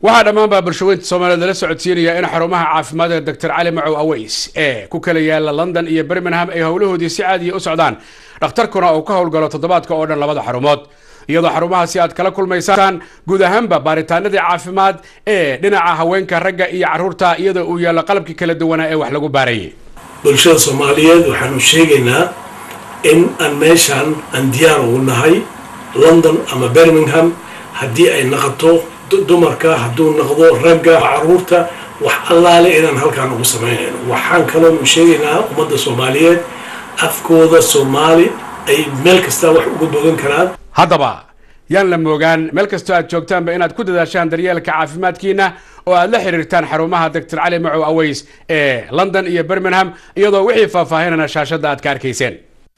waxaa dhammaanbaa bulshaweynta soomaaliyeed lala socodsiinaya in xarumaha caafimaad ee doctor cali macow aweys ee ku kala yaala london iyo birmingham ay howlahoodii si caadiya u socdaan dhakhtarkuna uu ka howlgalo toddobaadka oo dhan labada xarumood iyadoo xarumahaasi aad kala kulmaysaan guud ahaanba baaritaanadii caafimaad ee dhinaca haweenka ragga iyo caruurta iyadoo uu yaallo qalabkii kala duwanaa ee wax lagu baarayay bulshada soomaaliyeed waxaanu sheegaynaa in aan meeshaan aan diyaar ugu nahay london ama birmingham haddii ay naqoto dumarka hadduu noqdo ragga caruurta wax allaale inaan halkaan ugu samaynayno waxaan kaloonu sheegaynaa ummadda soomaaliyeed afkooda soomaali ay meel kasta wax uga bogan karaan haddaba yaan la moogaan meel kastoo aad joogtaanba inaad ku dadaashaan daryeelka caafimaadkiina oo aad la xiriirtaan xarumaha doctor cali macow aweys ee london iyo birmingham iyadoo wixii faahfaahinana shaashadda aad ka arkayseen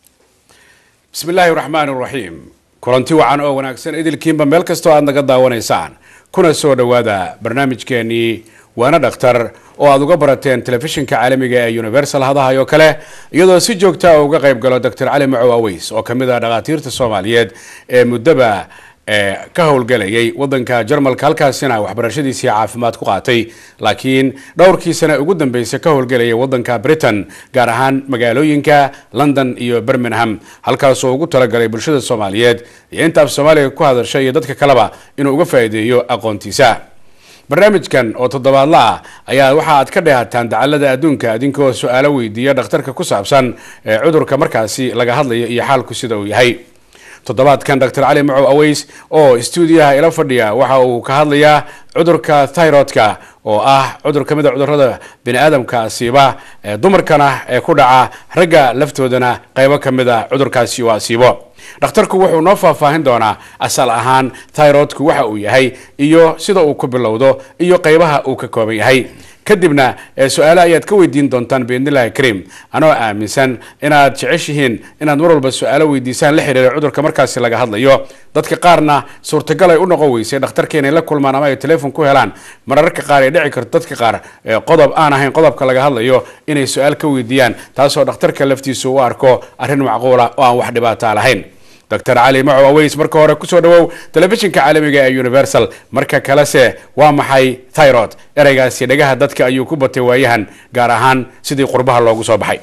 bismi illaahi raxmaan raxiim kulanti wacan oo wanaagsan idilkiinba meel kastoo aad naga daawanaysaan kuna soo dhowaada barnaamijkeenii waana dhakhtar oo aad uga barateen telefishinka caalamiga ee universal hadahay oo kale iyadoo si joogta uga qayb galo doctor cali macow aweys oo kamid ah dhakhaatiirta soomaaliyeed ee muddaba ka howlgalayay wadanka jarmalka halkaasina waxbarashadiisii caafimaad ku qaatay laakiin dhowrkii sane ugu dambeysay ka howlgalayay wadanka britain gaar ahaan magaalooyinka london iyo birmingham halkaasoo ugu talagalay bulshada soomaaliyeed iyo inta af soomaaliga ku hadasha iyo dadka kaleba inuu uga faa'iideeyo aqoontiisa barnaamijkan oo toddobaadla ah ayaa waxa aad ka dheehataan dacalada adduunka adinkoo su-aalo weydiiya dhakhtarka ku saabsan ee cudurka markaasi laga hadlayo iyo xaalku sida uu yahay toddobaadkan doctor cali macow aweys oo stuudiyaha ila fadhiya waxa uu ka hadlayaa cudurka thyrodka oo ah cudur ka mid a cudurada bini aadamka asiiba ee dumarkana ee ku dhaca ragga laftoodana qaybo ka mid a cudurkaasi uu asiibo dhakhtarku wuxuu noo faahfaahin doonaa asal ahaan thyrodku waxa uu yahay iyo sida uu ku bilowdo iyo qaybaha uu ka kooban yahay kadibna su-aale ayaad ka weydiin doontaan biidnillahi kariim anoo aaminsan inaad jeceshihiin inaad mar walba su-aalo weydiisaan la xiriira cudurka markaasi laga hadlayo dadka qaarna suurtagal ay u noqon weysay dhakhtarka inay la kulmaan ama ay telefon ku helaan mararka qaar ay dhici karto dadka qaar qodob aan ahayn qodobka laga hadlayo inay su-aal ka weydiiyaan taasoo dhakhtarka laftiisu u arko arrin macquula oo aan wax dhibaata lahayn doctor cali macow aweys marka hore kusoo dhawow telefishinka caalamiga ee universal marka kalese waa maxay tyrod ereygaasi dhagaha dadka ayuu ku batay waayahan gaar ahaan sidii qurbaha loogu soo baxay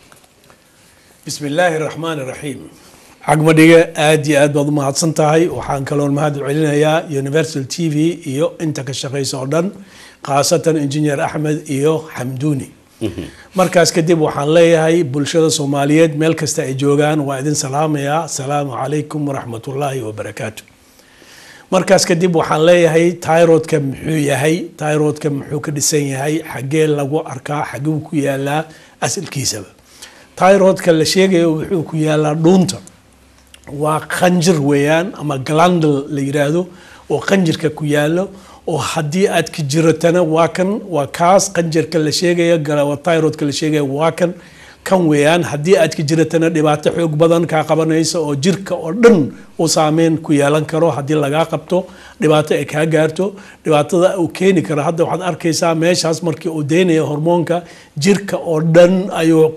bismi illaahi raxmaan iraxiim cagmadhiga aada iyo aad baad u mahadsan tahay waxaan kaloon mahad celinayaa universal t v iyo inta ka shaqaysa oo dhan khaasatan engineer axmed iyo xamduuni markaas kadib waxaan leeyahay bulshada soomaaliyeed meel kasta ay joogaan waa idin salaamayaa asalaamu calaykum waraxmatullaahi wabarakaatu markaas kadib waxaan leeyahay tyrodka muxuu yahay tyrodka muxuu ka dhisan yahay xaggee lagu arkaa xaguu ku yaalaa asalkiisaba tyrodka la sheegayo wuxuu ku yaalaa dhuunta waa qanjir weeyaan ama glandal la yiraahdo oo qanjirka ku yaalo oo haddii aad ka jiratana waa kan waa kaas qanjarka la sheegaya tyrodka la sheegaya waa kan kan weeyaan haddii aad ka jiratana dhibaato xoog badan kaa qabanaysa oo jirka oo dhan uu saameyn ku yeelan karo haddii lagaa qabto dhibaato ay kaa gaarto dhibaatada uu keeni karo hadda waxaad arkaysaa meeshaas markii uu deynaya hormoonka jirka oo dhan ayuu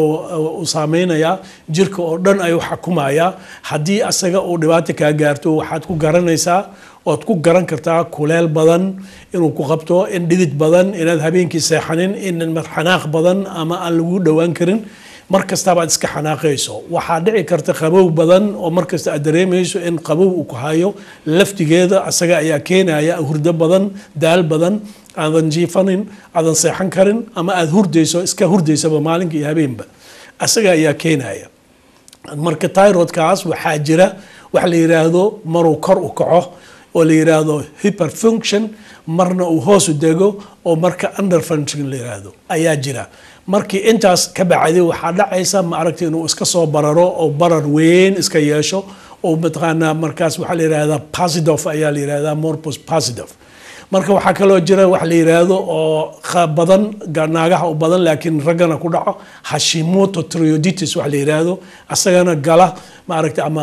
u saameynayaa jirka oo dhan ayuu xakumayaa haddii asaga uu dhibaato kaa gaarto waxaad ku garanaysaa oad ku garan kartaa kuleel badan inuu ku qabto in dhidid badan inaad habeenkii seexanin in xanaaq badan ama aan lagu dhowaan karin mar kastabaad iska xanaaqayso waxaa dhici karta qabow badan oo markasta aad dareemayso in qabow uu ku hayo laftigeeda asaga ayaa keenaya hurdo badan daal badan aadan jiifanin aadan seexan karin ama aada hurdayso iska hurdaysaba maalinka iyo habeenba asaga ayaa keenaya marka tyrodkaas waxaa jira wax la yiraahdo maruu kor u kaco oo la yiraahdo hyperfunction marna uu hoosu dego oo marka underfunction la yiraahdo ayaa jira markii intaas ka bacday waxaa dhacaysa ma aragta inuu iska soo bararo oo barar weyn iska yeesho oo mataqaanaa markaas waxaa la yirahdaa positive ayaa la yirahdaa morpus positive marka waxaa kaloo jira wax la yiraahdo oo badan naagaha u badan laakiin raggana ku dhaco hashimoto trioditis wax la yiraahdo asagana gala maaragta ama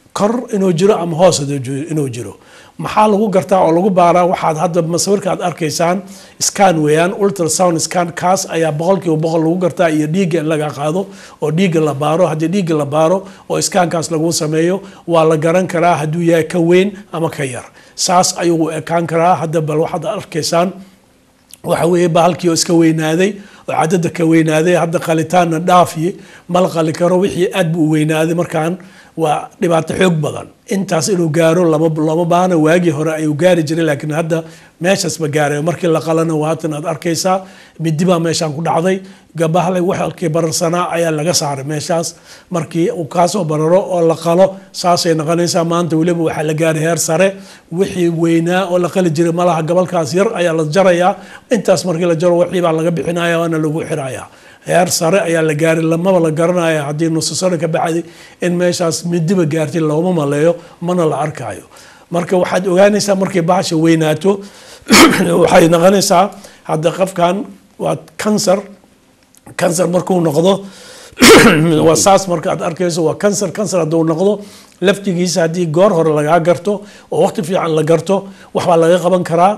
kor inuu jiro ama hoos inuu jiro maxaa lagu gartaa oo lagu baaraa waxaad hadda masawirka aad arkaysaan scan weeyaan ultrasound scan kaas ayaa boqolkiiba boqol lagu gartaa iyo dhiigga in laga qaado oo dhiigga la baaro haddii dhiigga la baaro oo scankaas lagu sameeyo waa la garan karaa hadduu yahay ka weyn ama ka yar saas ayuu ekaan karaa hadda bal waxaad arkaysaan waxa weeye bahalkii oo iska weynaaday oo cadada ka weynaaday hadda qalitaanna dhaafiye mala qali karo wixii aad buu u weynaaday markaan waa dhibaato xoog badan intaas inuu gaaro lama lama baana waagii hore ayuu gaari jiray laakiin hadda meeshaas ma gaaray markii la qalana waatan aad arkaysaa midi baa meeshaan ku dhacday gabahle waxalkii bararsanaa ayaa laga saaray meeshaas markii uu kaasoo bararo oo la qalo saasay noqonaysaa maanta weliba waxaa la gaaray heer sare wixii weynaa oo la qali jiray malaha gobolkaas yar ayaa la jarayaa intaas markii la jaro wixii baa laga bixinaya waana lagu xirayaa heer sare ayaa la gaaray lamaba la garanaya haddii nusu sano ka bacdi in meeshaas midiba gaartay looma maleeyo mana la arkaayo marka waxaad ogaanaysaa markay bahasha weynaato waxay noqonaysaa hadda qofkan waa cancer cancer markuu noqdo waa saas marka aad arkayso waa cancer cancer hadduu noqdo laftigiisa haddii goor hore lagaa garto oo waqti fiican la garto waxbaa laga qaban karaa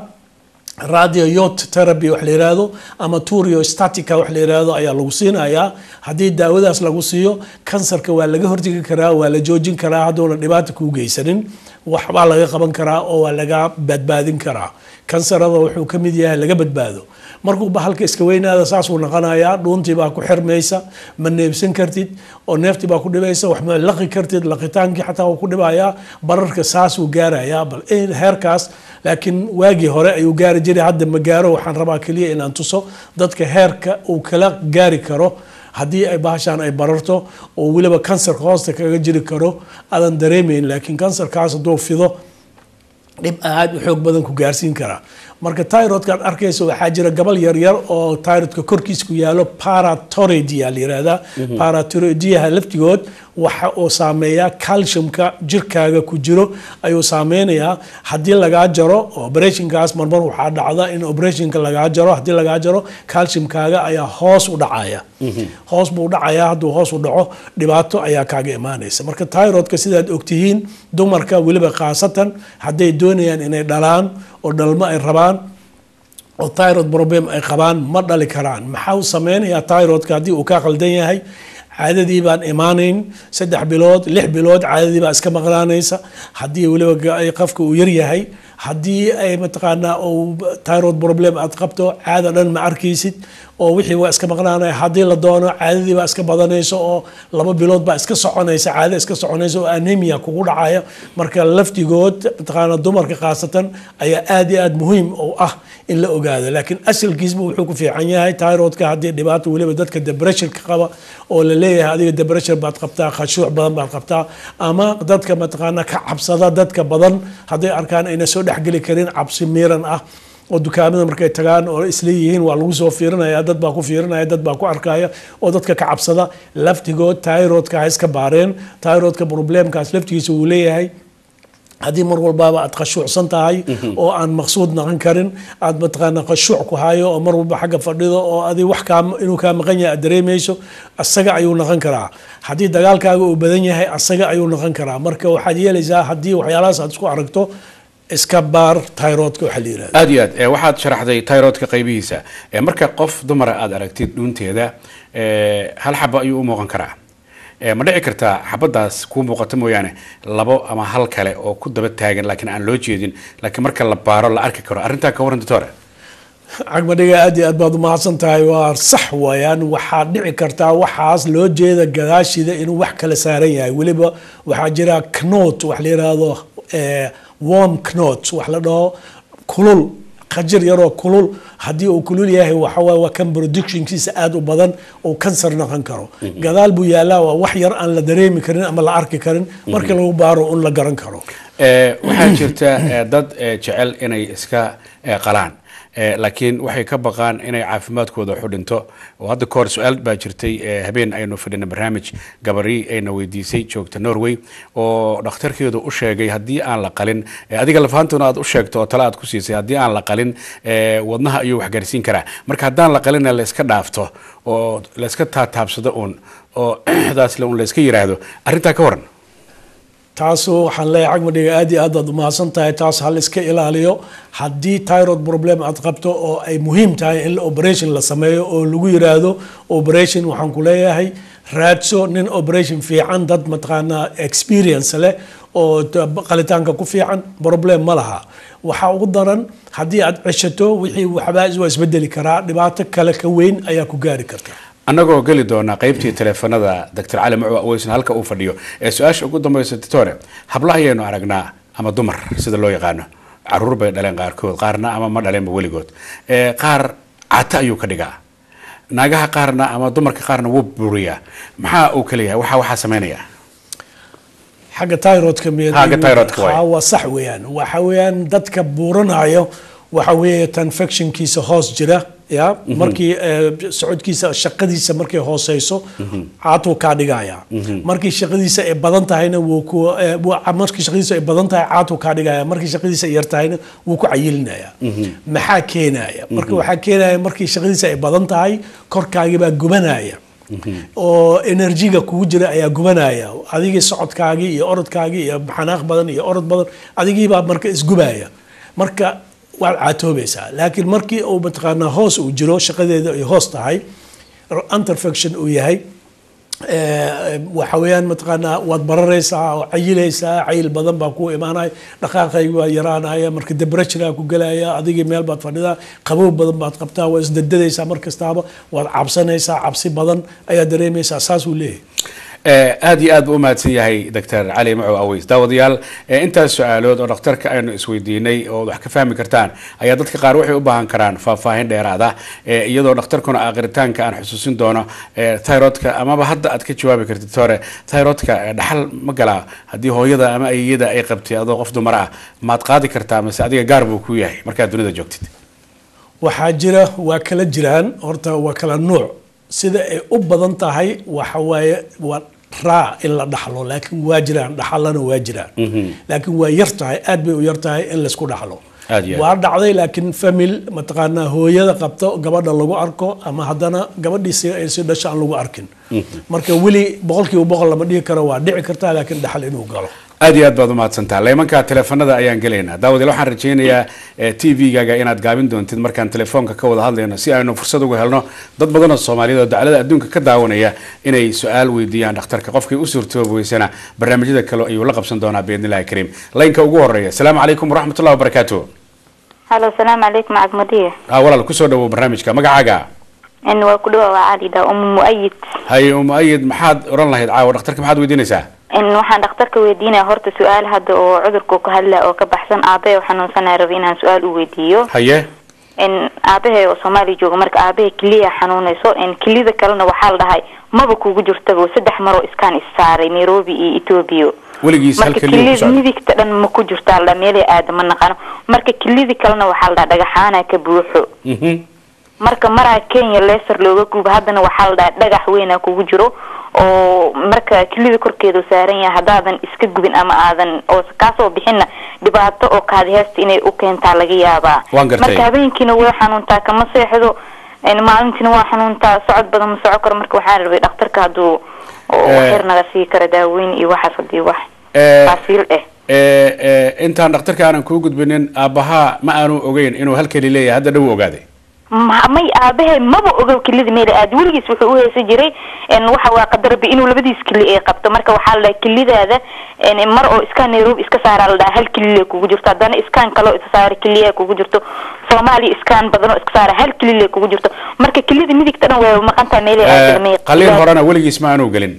radio yot therapy wax la yiraahdo ama turio statica wax la yiraahdo ayaa lagu siinayaa haddii daawadaas lagu siiyo kansarka waa laga hortegi karaa waa la joojin karaa hadduuna dhibaata kuu geysanin waxbaa laga qaban karaa oo waa laga badbaadin karaa kansarada wuxuu ka mid yahay laga badbaado markuu bahalka iska weynaada saasuu noqonayaa dhuuntii baa ku xirmaysa ma neebsan kartid oo neeftii baa ku dhibaysa wax ma laqi kartid laqitaankii xataa wuu ku dhibayaa bararka saasuu gaarayaa bal heerkaas laakiin waagii hore ayuu gaari jiray hadda ma gaaro waxaan rabaa keliya inaan tuso dadka heerka uu kala gaari karo haddii ay bahashaan ay bararto oo weliba kansarka hoosta kaga jiri karo aadan dareemayn laakiin kansarkaas hadduu fido dhib aad u xoog badan ku gaarsiin karaa marka tyrodka aad arkayso waxaa jira gabal yaryar oo tyrodka korkiis ku yaalo paratoroidia la yirahdaa paratoroidiyaha laftigood waxa uu saameeyaa calciumka jirkaaga ku jiro ayuu saameynayaa haddii lagaa jaro operationkaas marmar waxaa dhacda in operationka lagaa jaro haddii lagaa jaro calciumkaaga ayaa hoos u dhacaya hoos buu dhacayaa hadduu hoos u dhaco dhibaato ayaa kaaga imaanaysa marka tyrodka sidaad ogtihiin dumarka weliba khaasatan hadday doonayaan inay dhalaan oo dhalmo ay rabaan oo tyrod problem ay qabaan ma dhali karaan maxaa u sameynayaa tyrodka haddii uu ka qaldan yahay caadadii baan imaanayn saddex bilood lix bilood caadadii baa iska maqnaanaysa haddii weliba qofka uu yaryahay haddii ay mataqaanaa uu tyrod problem aad qabto caada dhan ma arkaysid oo wixii waa iska maqnaanaya haddii la doono caadadii baa iska badanaysa oo laba bilood baa iska soconaysa caada iska soconaysa oo anemia kugu dhacaya marka laftigood mataqaana dumarka khaasatan ayaa aad iyo aad muhiim u ah in la ogaado laakiin asalkiisba wuxuu ku fiican yahay tyrodka haddii dhibaato weliba dadka depressionka qaba oo la leeyahay adiga depression baad qabtaa khashuuc badan baad qabtaa ama dadka mataqaana ka cabsada dadka badan hadday arkaan ayna soo dhexgeli karin cabsi miiran ah oo dukaamada markay tagaan oo isleeyihiin waa lagu soo fiirinaya dad baa ku fiirinaya dad baa ku arkaya oo dadka ka cabsada laftigood tyrodka ha iska baareen tyrodka problemkaas laftigiisa wuu leeyahay haddii mar walbaaba aad khashuucsan tahay oo aan maqsuud naqon karin aad mataqaana khashuuc ku hayo oo mar walba xagga fadhido oo adi wax kaa inuu kaa maqan yahay aad dareemayso asaga ayuu noqon karaa haddii dagaalkaaga uu badan yahay asaga ayuu noqon karaa marka waxaad yeelaysaa haddii waxyaalahaas aad isku aragto iska baar tyrodka waxaa la yirahda aad iyo aad e, waxaad sharaxday tyrodka qaybihiisa e, marka qof dumara aad aragtid dhuunteeda e, hal xaba ayuu u muuqan karaa e, ma dhici kartaa xabadaas kuu muuqato mooyaane labo ama hal kale oo ku daba taagan laakiin aan loo jeedin laakiin marka la baaro la arki karo arrintaa ka warran doctore cagmadhiga aad iyo aad baad umahadsan tahay waa sax waayaan waxaa dhici kartaa waxaas loo jeeda gadaashida inuu wax kala saaran yahay weliba waxaa jira knot wax la yiraahdo warm knot wax la dhaho kulul qajir yaroo kulul haddii uu kulul yahay waxawaay waa kan productionkiisa aada u badan uu kansar noqon karo gadaal buu yaalaa waa wax yar aan la dareemi karin ama la arki karin markii lagu baaro un la garan karo waxaa jirta dad jecel inay iska qalaan laakiin waxay ka baqaan inay caafimaadkooda xudhinto oo hadda kahor su-aal baa jirtay habeen aynu fadhina barnaamij gabari ayna weydiisay joogta norway oo dhakhtarkeedu u sheegay haddii aan la qalin adiga lafahantoona aad u sheegto oo tale aad ku siisay haddii aan la qalin wadnaha ayuu waxgaarsiin karaa marka haddaan la qalina layska dhaafto oo layska taataabsado uun oo daasle un layska yiraahdo arrintaa ka waran taasu waxaan leeyahay cagmadhiga aad iyo aad aad umahadsan tahay taas hal iska ilaaliyo haddii tyrod problem aad qabto oo ay muhiim tahay in operation la sameeyo oo lagu yiraahdo operation waxaan ku leeyahay raadso nin operation fiican dad mataqaanaa experience leh oo qalitaanka ku fiican problem ma laha waxaa ugu daran haddii aad ceshato wixii waxbaa waa isbedeli karaa dhibaato kale ka weyn ayaa ku gaari karta annagoo geli doonaa qaybtii teleefanada doctor cali macu aweysan halka uu fadhiyo ee su-aasha ugu dambaysa titore habla ayaynu aragnaa ama dumar sida loo yaqaano caruur bay dhaleen qaarkood qaarna ama ma dhaleenba weligood qaar cata ayuu ka dhigaa naagaha qaarna ama dumarka qaarna wuu buriyaa maxaa uu kaleeyahay waxa waxaa sameynaya xagga tyrodka Xagga thyroidka waay. waa sax weeyaan waxa weeyaan dadka buuranayo waxa weeye tanfectionkiisa hoos jira ya markii eh, socodkiisa shaqadiisa markay hooseyso caatuu kaa dhigaya markii shaqadiisa ay badan tahayna wuu ku eh, wuu- markii shaqadiisa ay badan tahay caatuu kaa dhigaya markii shaqadiisa ay yar tahayna wuu ku cayilinaya maxaa keenaya marka waxaa keenaya markii shaqadiisa ay badan tahay korkaagii baa gubanaya oo enerjiga kugu jira ayaa gubanaya adigii socodkaagii iyo orodkaagii iyo xanaaq badan iyo orod badan adigiibaa marka isgubaya marka waad caatoobaysaa laakiin markii uu mataqaanaa hoos uu jiro shaqadeeda ay hoos tahay interfection uu yahay eh, waxa weeyaan mataqaanaa waad bararaysaa oo cayilaysaa cayil badan baa ku imaanaya dhaqaaqaygi waa yaraanaya marka debrejraa ku gelaya adigii meel baad fadhidaa qabow badan baad qabtaa waa isdadadaysaa mar kastaaba waad cabsanaysaa cabsi badan ayaa dareemaysaa saasuu leeyahay Eh, aad iyo aad buu u mahadsan yahay doctor cali macow aweys daawadayaal eh, intaas su-aalood oo dhakhtarka aynu isweydiinay oo wax ka fahmi kartaan ayaa dadka qaar waxay u baahan karaan faahfaahin dheeraada eh, iyadoo dhakhtarkuna aakhiritaanka aan xusuusin doono eh, thyroidka amaba hadda aad ka jawaabi kartid hore thyroidka eh, dhaxal ma galaa haddii hooyada ama ayiyada ay qabtay adoo qof dumar ah maad qaadi kartaa mase adiga gaar buu ku yahay markaad dunida joogtid waxaa jira waa kala jiraan horta waa kala nuuc sida ay u badan tahay waxa waaye waa raa in la dhaxlo laakiin waa jiraan dhaxalana waa jiraan laakiin waa yar tahay aad bay u yar tahay in laysku dhaxlo Aad iyo aad. waa dhacday laakiin famil mataqaanaa hooyada qabto gabadha lagu arko ama haddana gabadhiisi ay si dhasho aan lagu arkin marka weli boqolkiiba boqol lama dhihi karo waa dhici kartaa laakiin dhaxal inuu galo aad iyo aad baad umahadsantaha leemanka teleefanada ayaan gelaynaa daawadeel waxaan rajaynayaa t v-gaaga inaad gaabin doontid markaan telefoonka ka wada hadlayno si aynu fursad uga helno dad badanoo soomaaliyeed oo daclada adduunka ka daawanaya inay su-aal weydiiyaan dhakhtarka qofkii u suurtoobi weysana barnaamijyada kale ayuu la qabsan doonaa biidnillahi kariim laynka ugu horeeya asalaamu calaykum waraxmatullahi wabarakaatu halo asalaamu calaykum cagmadiye ah walaal kusoo dhawow barnaamijka magacaaga n waa ku dhawa waa cali dha umu muayid haye umu ayid maxaad oran lahayd caawa dhakhtarka maxaad weydiinaysaa n waxaan dhakhtarka weydiinaya horta su-aal hadda oo cudurka ka hadla oo ka baxsan aabahe oo xanuunsanaya raba inaan su-aal u weydiiyo haye n aabahe oo soomaaliya jooga marka aabahe keliya xanuunayso n kelida kalena waxaa la dhahay maba kugu jirtaba saddex maroo iskaan issaaray nairobi iyo ethoobia weligiis hal marka keliya ku kelida socda midigta dhan ma ku jirtaa la dhaha meelay aada ma naqano marka kelidii kalena waxaa la dhaha dhagaxaana ka buuxo Mhm. marka maraa kenya leser looga guuba haddana waxaa la dhaha dhagax weyna kugu jiro oo marka kelida korkeedu saaran yahay haddaadan iska gubin ama aadan oo kaasoo bixinna dhibaato oo kaadi heesta inay u keentaa laga yaabaa Waan gartay. marka habeenkiina way xanuuntaa kama seexdo en maalintiina waa xanuuntaa socod badan ma soco karo marka waxaan rabay dhakhtarka hadduu oo Eh. waxyar naga sii kara daaweyn iyo waxaas hadii wax Eh, taasiil eh eh, eh, intaan dhakhtarka aanan kuu gudbinin aabbahaa ma aanu ogeyn inuu hal keli leeyahay hadda dhow ogaaday ma- may aabahe maba ogow kelida meel aad weligiis wuxuu u heesa jiray n waxa waa qadarbi inuu labadiis keli ay qabto marka waxaa la dhaha kelidaada n mar oo iskaan nairobi iska saara la dhaha hal kelile kugu jirto haddana iskaan kaloo isa saara keliya kugu jirto soomaaliya iskaan badanoo iska saara hal kelile kugu jirto marka kelida midigta dhan way maqantaa meelay Eh, aadamay qaliin horena weligiis ma aanu gelin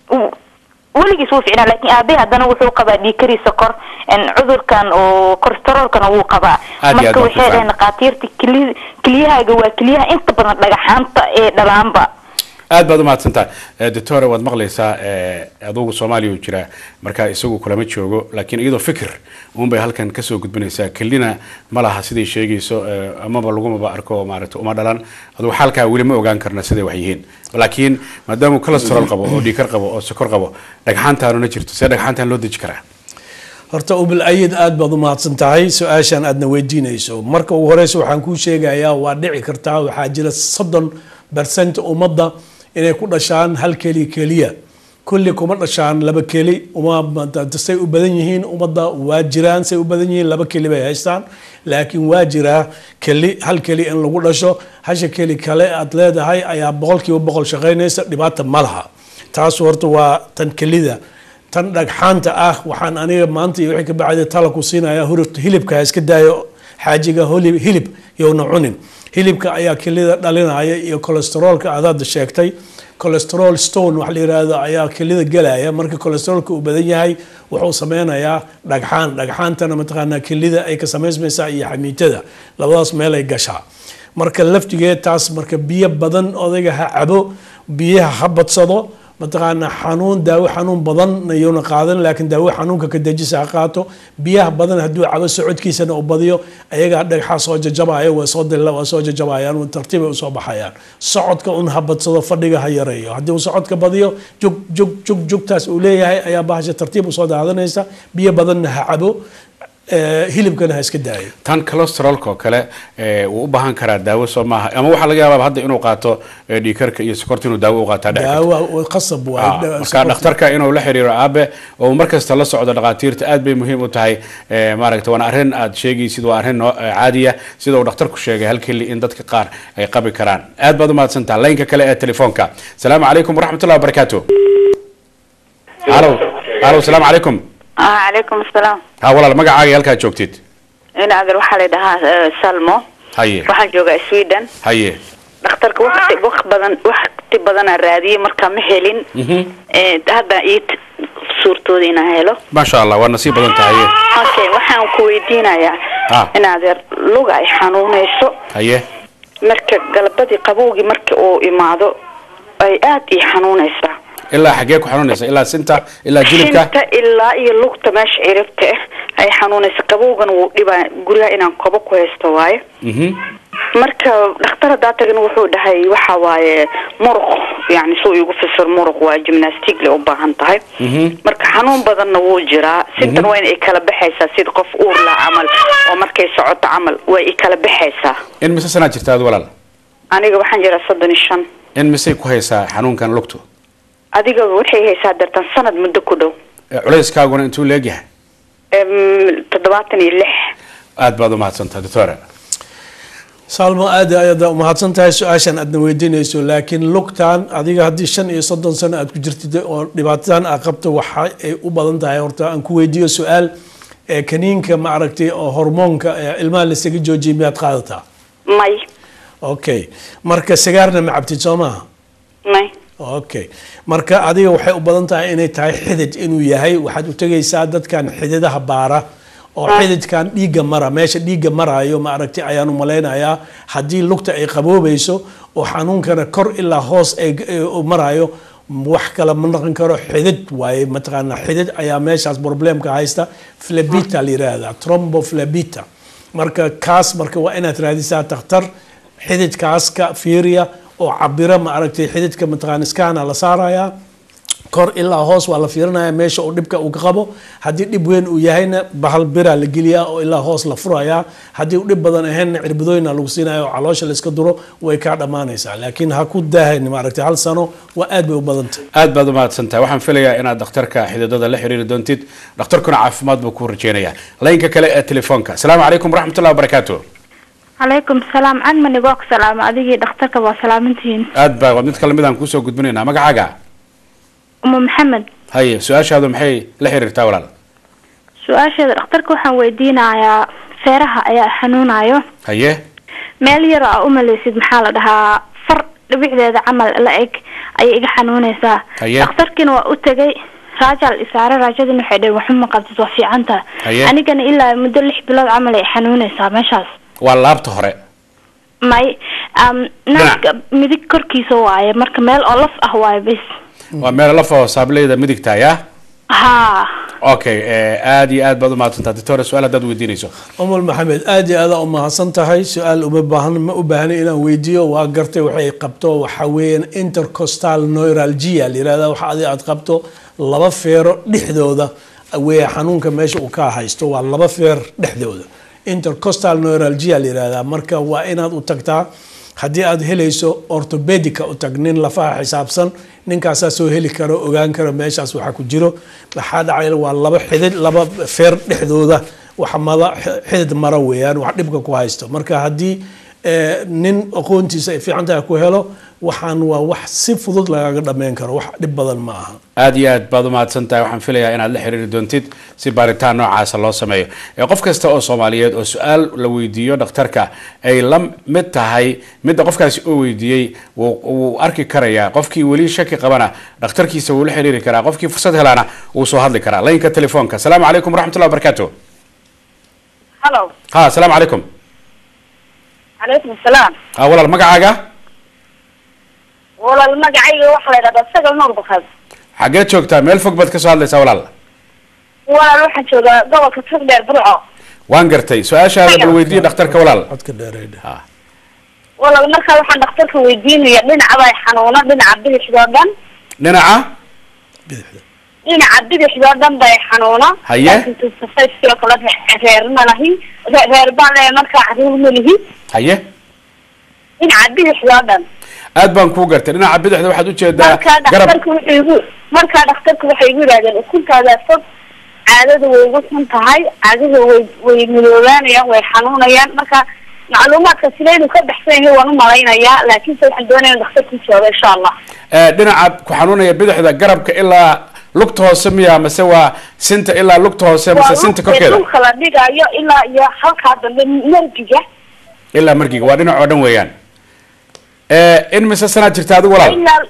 weligiis wuu ficnaa laakiin aabahe haddana wuxuu qabaa dhiikari sokor n cudurkan oo kolestaroolkana wuu qabaa Aad iyo aad marka baan waxay ku dhaheen dhakhaatiirta keli keliyahaaga waa keliyaha inta badan dhagaxaanta ee dhalaanba aad baad umahadsantaha Eh, doctore waad maqlaysaa eh, adugu soomaaliya uu jiraa marka isagu kulama joogo laakiin iyadoo fikir uunbay halkan kasoo gudbinaysaa kelina ma laha siday sheegayso eh, amaba lagumaba arko maaragta uma dhalan adugu xaalkaa weli ma ogaan karna siday wax yihiin laakiin maadaamuu cholesterol qabo oo dhiikar qabo oo sokor qabo dhagxaantaanuna jirto see dhagxaantaan loo deji karaa horta ubil ayid aad baad u mahadsan tahay su-aashan aadna weydiinayso marka ugu horeysa waxaan kuu sheegayaa waa dhici kartaa waxaa jira soddon bercent ummadda inay ku dhashaan hal keli keliya kulli kuma dhashaan laba keli uma say u badan yihiin ummadda waa jiraan say u badan yihiin laba keli bay haystaan laakiin waa jiraa keli hal keli in lagu dhasho hasha keli kale aad leedahay ayaa boqolkiiba boqol shaqaynaysa dhibaata ma laha taas horta waa tan kelida tan dhagxaanta ah waxaan aniga maanta iyo wixii ka bacday tala ku siinaya hilibka ha iska daayo xaajiga hilib yowna cunin hilibka ayaa kelida dhalinaya iyo kolesteroolka aad hadda sheegtay colesterol stone wax la yiraahdo ayaa kelida gelaya marka colesterolka uu badan yahay wuxuu sameynayaa dhagxaan dhagxaantana mataqaanaa kelida ay ka samaysmaysaa iyo xamiitada labadaas meel ay gashaa marka laftigeed taas marka biyo badan odayga ha cabo biyaha ha badsado mataqaanaa xanuun daawo xanuun badan ayuuna qaadan laakiin daawo xanuunka ka dejisa ha qaato biyaha badan hadduu cabo socodkiisana u badiyo ayagaa dhagxa soo jajabaya waa soo dilla waa soo jajabayaan tartiibay usoo baxayaan socodka un ha badsado fadhiga ha yareeyo haddii uu socodka badiyo jug jug jug jugtaas uu leeyahay ayaa bahasha tartiib usoo daadanaysa biyo badanna ha cabo hilibkana ha iska daayo tan colosterolka oo kale wuu u baahan karaa daawo soo maaha ama waxaa laga yaabaa hadda inuu qaato dhiikarka iyo sokorta inuu daawo u qaataa dhici karto. daawo qasab Ah, marka dhakhtarka inuu la xiriiro aabe oo markasta la socdo dhakhaatiirta aad bay muhiim u tahay eh, maaragta waana arrin aad sheegaysid waa arrin noo- eh, caadiya sida uu dhakhtarku sheegay hal keli in dadka qaar ay qabi karaan aad baad u mahadsantaha laynka kale ee telefoonka asalaamu calaykum waraxmatullahi wabarakaatu halo halo asalaamu calaykum calaykum asalaam ha walaal magacaaga iyo halkaad joogtid in adeer waxaa la dhahaa salmo haye waxaan joogaa sweden haye dhakhtarka waqti waqti badan waqti badanaa raadiyey markaa ma helin Eh, hadda ii t- suurtooda inaan helo maasha allah waa nasiib badan tahay haye okay waxaan ku weydiinayaa Ah. in adeer luga ay xanuunayso haye marka galabadii qabowgii marka uu imaado ay aad ii xanuunaysaa ilaa xaggee ku xanuunaysa ilaa sinta ilaa jilibka shinta ilaa iyo lugta meesha ciribta ah ay xanuunaysa qabowgan wuu dhibaa guryaha inaan kobo ku haysto waaye Mhm. marka dhakhtar haddaa tagin wuxuu dhahay waxa waaye muruq yani suu igu fasir muruq waa gymnastic le u baahan tahay Mhm. marka xanuun badanna wuu jiraa sintan waa in ay kala baxaysaa sida qof uur la camal oo markay socoto camal way i kala baxaysaa in mise sanaad jirta aad walaal aniga waxaan jiraa soddon iyo shan in misey ku haysaa xanuunkan lugtu adiga waxay haysaa dartan sanad muddo ku dhow Eh, culayskaaguna intuu leegyahay Em, toddobaatan iyo lix aad baad u mahadsantaha doctora salmo aad ayaad umahadsan tahay su-aashan aadna weydiinayso laakiin lugtan adiga haddii shan iyo soddon sano aad ku jirtid oo dhibaatadan aad qabto waxa ay u badan tahay horta aan ku weydiiyo su-aal ee kaniinka ma aragtay oo hormoonka ee ilmaha lasaga joojiyay miyaad qaadataa may okay marka sigaarna ma cabtid soo maaha may okay marka adiga waxay u badan tahay inay tahay xidid inuu yahay waxaad u tegaysaa dadkan xididaha baara oo xididkan dhiigga mara meesha dhiigga marayo ma aragtay ayaan u malaynayaa haddii lugta ay qaboobayso oo xanuunkana kor ilaa hoos ay ay u marayo wax kale ma noqon karo xidid waaye mataqaana xidid ayaa meeshaas problemka haysta flabita la yiraahdaa tromboflabita marka kaas marka waa inaad raadisaa takhtar xididkaas ka fiiriya oo cabira ma aragtay xididka mataqaana iskaana la saarayaa kor ilaa hoos waa la fiirinaya meesha uu dhibka uu ka qabo haddii dhib weyn uu yahayna bahal biraa la geliyaa oo ilaa hoos la furayaa haddii uu dhib badan ahaynna cirbadooyina lagu siinaya oo caloosha la iska duro way kaa dhammaanaysaa laakiin ha ku daahayn maaragtay hal sano waa aad bay u badantay aad baad u mahadsantahay waxaan filayaa inaad dhakhtarka xididada la xiriiri doontid dhakhtarkuna caafimaad buu kuu rajeynayaa laynka kale ee telefoonka asalaamu calaykum waraxmatullahi wabarakaatu calaykum salaam cagman igoo ku salaama adigii dhakhtarka waa salaamantihiin aad baa waa mid kale midaan kuusoo gudbinaynaa magacaaga umu maxamed haye su-aashaadu maxay la xiriirtaa walaal su-aasheeda dhakhtarka waxaan weydiinayaa feeraha ayaa xanuunayo haye meel yar aa umaleysid maxaa la dhahaa far dhibicdeeda camal la eg ayay iga xanuunaysaa Haye. dhakhtarkiina waa u tegay raajal isaare raajadina waxay dhaheen waxuma qabtid waa fiicantaha Haye. anigana ilaa muddo lix bilood camal ay xanuunaysaa meeshaas waa laabta hore may um, naaska midig korkiisa waaye marka meel oo laf ah waaye bis waa meel lafoo saableyda midigta ya haa okay eh, aad iyo aad baad u mahadsantaha doctora su-aal haddaad weydiinayso umul maxamed aad iyo aad u mahadsan tahay su-aal uma baahan ma u baahna inaan weydiiyo waa gartay waxay qabto waxa weeyaan intercostal neuralgia la yirahda waxa adi aad qabto laba feero dhexdooda weeye xanuunka meesha uu ka haysto waa laba feer dhexdooda intercostal neuralgia la yirahdaa marka waa inaad u tagtaa haddii aad helayso orthopedica u tag nin lafaha xisaabsan ninkaasaa soo heli karo ogaan karo meeshaas waxaa ku jiro waxaa dhacay waa laba xidid laba feer dhexdooda wax mada xidid mara weeyaan wax dhibka ku haysto marka haddii eh, nin aqoontiisa ay fiican tahay ku helo waxaan waa wax si fudud lagaga dhammayn karo wax dhib badan ma aha aada iyo aad baad umahadsan tahay waxaan filayaa inaad la xiriiri doontid si baaritaan noocaasa loo sameeyo ee qof kasta oo soomaaliyeed oo su-aal la weydiiyo dhakhtarka ay la mid tahay midda qofkaasi oo weydiiyey wuu wuu arki karayaa qofkii weli shaki qabana dhakhtarkiisa wuu la xiriiri karaa qofkii fursad helaana wuu soo hadli karaa laynka telefoonka asalaamu calaykum waraxmatullahi wabarakaatu hallo ha asalaamu calaykum calaykum asalaam ha walaal magacaaga walaal magacayga waxaa la yidhahdaa sagal nuur bakad xageed joogtaa meel fog baad ka soo hadlaysaa walaal walaal waxaan joogaa gobolka togdheer burco waan gartay su-aashaada bal weydiiye dhakhtarka walaal codka dheereydha ha walaal markaa waxaan dhakhtarka weydiinaya dhinacabaa xanuuna dhinaca bidixdoo dhan dhinaca bidixda dhinaca bidixdoo dhan bay xanuuna Haye. laakiin tusafay sidoo kale re- reer ma lahi re- reer baan leeyahay markaa caruur ma lihi haye dhinaca bidixdoo dhan aad baan kuu gartay dhinaca bidixda waxaad ujeedaa markaa garab dhakhtarku wuxuu igu markaa dhakhtarku waxay igu yidhahdeen ukuntaada fog caadada way igu xun tahay caadada way way midoobaanayaan way xanuunayaan marka macluumaadka sida inuu ka baxsan yahay waan umalaynayaa laakiinse waxaan doonaya in dhakhtarku jooga insha allah Eh, dhinaca ku xanuunaya bidixda garabka ilaa lugta hoose miya mase waa sinta ilaa lugta hoose mase sinta waa korkeeda dhulka la dhigayo ilaa iyo halkaa dambe nergiga ilaa markiga waa dhinac oo dhan weeyaan Eh, in mise sanaad jirta adigu walaal ilaa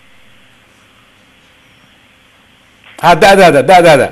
ha da-daada da-daada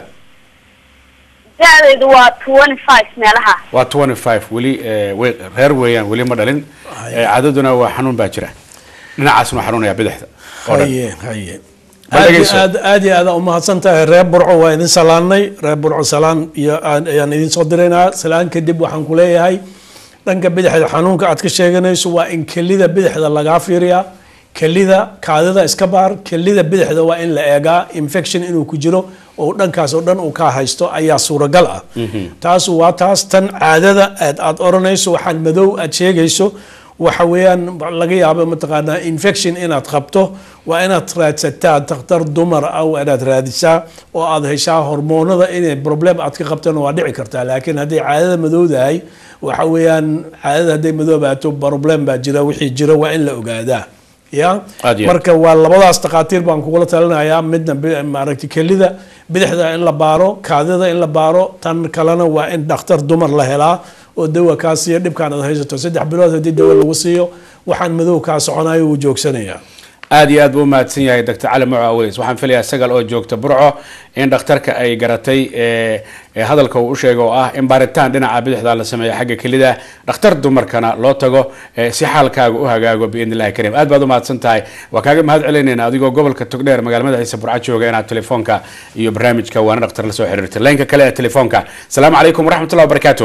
da-deedu waa twenty five meelaha waa twenty five weli eh, way- reer weeyaan weli ma dhalin Eh, cadaduna waa xanuun baa jira dhinacaasna waa xanuunaya bidixda oo dhan haye haye Ma aad iyo dhegeyso. aad aad iyo aad aa umahadsan tahay reer burco waa idin salaanay reer burco salaan iyo aan- ayaan idin soo diraynaa salaan kadib waxaan ku leeyahay dhanka bidixda xanuunka aad ka sheeganayso waa in kelida bidixda lagaa fiiriyaa kelida kaadida iska baar kelida bidixda waa in la eegaa infection inuu ku jiro oo dhankaas oo dhan uu ka haysto ayaa suuragal ah taas waa taas tan caadada aad aad oranayso waxaan madow aad sheegayso waxa weeyaan laga yaabo mataqaanaa infection inaad qabto waa inaad raadsataa dakhtar dumar ah waa inaad raadisaa oo aad heshaa hormoonada inay problem aad ka qabtana waa dhici kartaa laakiin hadday caadada madowdahay waxa weeyaan caadada hadday madoobaato problem baa jira wixii jira waa in la ogaadaa ya Aad iyo aad. marka waa labadaas takhaatiir baan kugula talinayaa midna bi- maaragtay kelida bidixda in la baaro kaadida in la baaro tan kalena waa in dhakhtar dumar la helaa oo dawa kaa siiyo dhibkaan aad haysato saddex bilood haddii dawa lagu siiyo waxaan madow kaa soconayo wuu joogsanayaa aad iyo aad buu umahadsan yahay dr cali muco aweys waxaan filayaa sagal oo joogta burco in dhakhtarka ay garatay eh, eh, hadalka uu u sheegay oo ah in baaritaan dhinaca bidixda la sameeyo xagga kelida dhakhtar dumarkana loo tago eh, si xaalkaaga u hagaago biidn illahi kariim aad baad umahadsan tahay waa kaaga mahad celinayna adigoo gobolka togdheer magaalada ciise burco jooga inaad telefoonka iyo barnaamijka waana dhakhtar la soo xiriirtay laynka kale ee telefoonka asalaamu calaykum waraxmatullahi wabarakaatu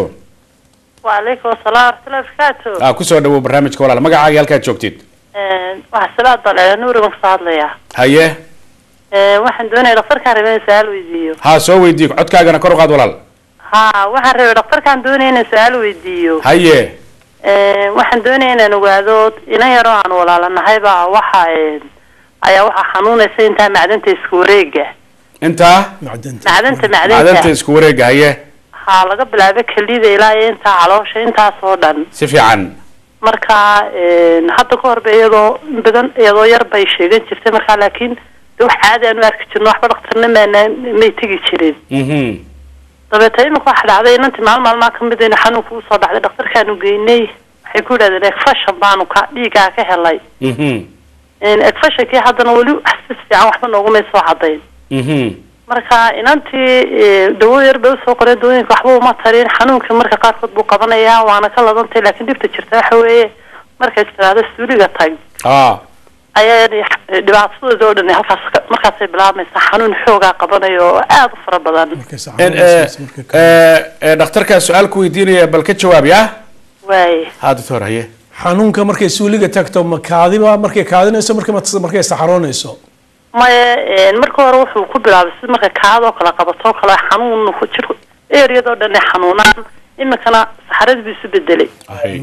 وعليكم السلام ورحمة الله وبركاته ah kusoo dhawow barnaamijka walaal magacaaga halkaad joogtid waxaa salaad bal ee nuurigan kusoo hadlaya haye Ee, waxaan doonaya dhakhtarkaan rabay in su-aal weydiiyo ha soo weydiiyo codkaagana kor u qaad walaal ha waxaan rabay dhakhtarkaan doonaya inaan su-aal weydiiyo haye Ee, waxaan doonaya inaan ogaado inan yaroo aan walaalanahay baa waxa ee, ayaa waxaa xanuunaysa intaa macdanta isku wareega intaa macdanta macdanta macdanta macdanta isku wareega haye ha laga bilaabo kelida ilaa iyo intaa caloosha intaas oo dhan si fiican marka een, hadda ka horba iyadoo in badan iyadoo yar bay sheegan jirtay markaa laakiin de wax caadi aan u arki jirno waxba dhaktarna maana may tegi jirin mhm dabeeta imika waxa dhacday inantii maalin maalmaa kamid ina xanuunka usoo dhacday dhakhtarkaanu geynay waxay ku yidhahdeen egfashan baanu ka dhiigaa ka helay mhm egfashankii haddana weli wax si fiican waxba noogumay soo cadayn mhm marka inantii eh, dawo yar bay usoo qoreen dawooyinka waxba uma tarin xanuunka marka qaarkood buu qabanayaa waana ka ladantay laakiin dhibta jirta waxa weeye markay tiraahdo suuliga tag ah ayaa dhibaatadooda oo dhan halkaas ka- markaasay bilaabmaysaa xanuun xoogaa qabanayo oo aada u fara badan markay En, eh, saxaabadaas markay ka- eh, eh, dhakhtarkaa su-aal ku weydiinaya bal ka jawaab ya waaye ha doctor haye xanuunka markay suuliga tagto ma kaadiba markay kaadinayso markay mat- markay saxaroonayso maya een, marka hore wuxuu ku bilaabay si marka kaadoo kale qabatoo kale xanuun ku jir eriyadoo dhan ay xanuunaan iminkana saxaradii buu isu bedelay Ahay.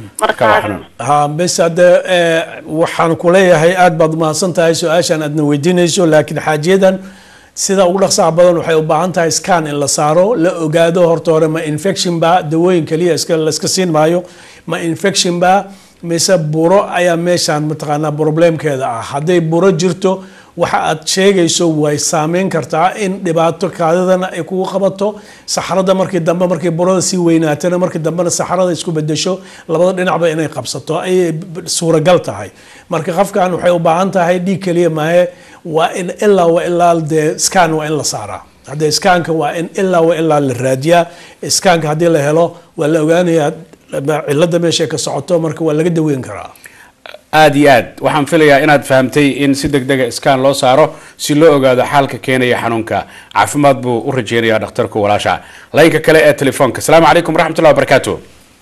Marka waa marka xanuun. ha bes hadde eh, waxaan ku leeyahay aad baad umahadsan tahay su-aashan aadna weydiinayso laakiin xaajiyadan sida ugu dhaqsaha badan waxay u baahan tahay scan in la saaro la ogaado horta hore ma infection ba dawooyin kaliya iska la iska siin maayo ma infection ba mise buro ayaa meeshaan mataqaanaa problemkeeda ah hadday buro jirto waxa aad sheegayso way saameyn kartaa in dhibaato kaadidana ay kugu qabato saxrada markii dambe markii burada sii weynaatana markii dambena saxrada isku bedesho labada dhinacba inay qabsato ayay b- suuragal tahay marka qofkan waxay u baahan tahay dhiig keliya maahe waa in ilaa wa ilaa dee scan waa in la saaraa haddee scanka waa in ilaa wa ilaa la raadiyaa scanka haddii la helo waa la ogaanayaa cilada meesha ay ka socoto marka waa laga daweyn karaa aad iyo aad waxaan filayaa inaad fahamtay in si deg dega scan loo saaro si loo ogaado xaalka keenaya xanuunka caafimaad buu u rajeynayaa dhakhtarku walaasha laynka kale ee telefoonka asalaamu calaykum waraxmatullahi wabarakaatu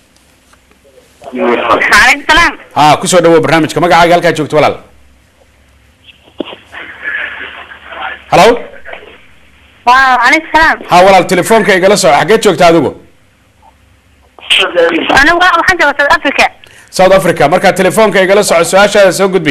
waaleykum salaam ha kusoo dhawow barnaamijka magacaaga halkaa joogto walaal halo waaleykum salaam ha walaal telefoonka igala soco xageed joogta adigu anigu waxaan jooga south africa south africa markaa telefoonka igala soco su-aashaada soo gudbi